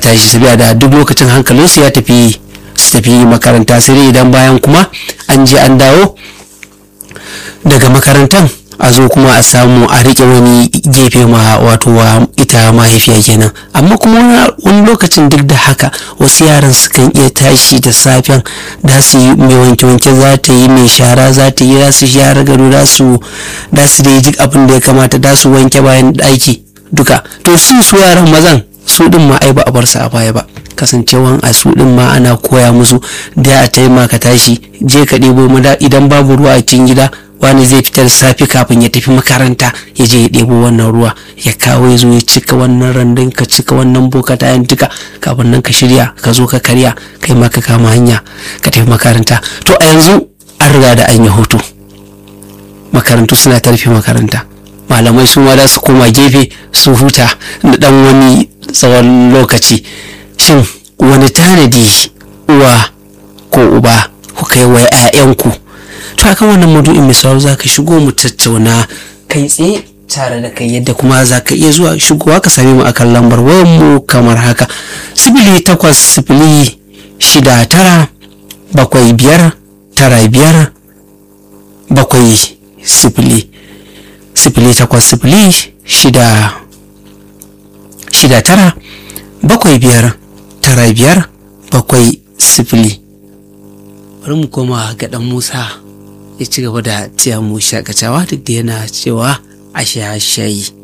tashi sabiya da duk lokacin hankalinsu ya tafi su tafi makaranta sai dai idan bayan kuma an je an dawo daga makarantan a zo kuma a samu a rike wani gefe ma wato wa ita mahaifiya kenan amma kuma wani lokacin duk da haka wasu yaran sukan iya tashi da safen da su yi mai wanke-wanke za ta yi mai shara za ta yi za su share gado za su da su da duk abin da ya kamata da su wanke bayan ɗaki duka to su su yaran mazan su din ma ai ba a bar su a baya ba kasancewan a su din ma ana koya musu da a taimaka tashi je ka ɗebo mada idan babu ruwa a cikin gida wani zai fitar safi kafin ya tafi makaranta ya je ya ɗebo wannan ruwa ya kawo ya zo ya cika wannan randun ka cika wannan bokata yan duka kafin nan ka shirya ka zo ka karya kai ma ka kama hanya ka tafi makaranta to a yanzu an riga da an yi hutu makarantu suna tarfe makaranta malamai su ma za su koma gefe su huta na dan wani tsawon lokaci shin wani tanadi uwa ko uba ku kai wa 'ya'yanku to akan wannan maudu'in misali za ka shigo mu tattauna kai tsaye tare da kai yadda kuma za ka iya zuwa shigowa ka same mu akan lambar wayan mu kamar haka sifili takwas sifili shida tara bakwai biyar tara biyar bakwai sifili sifili takwas sifili shida shida tara bakwai biyar tara biyar bakwai sifili bari mu koma ga dan musa ya ci gaba da tiya mu shakatawa duk da yana cewa a sha shayi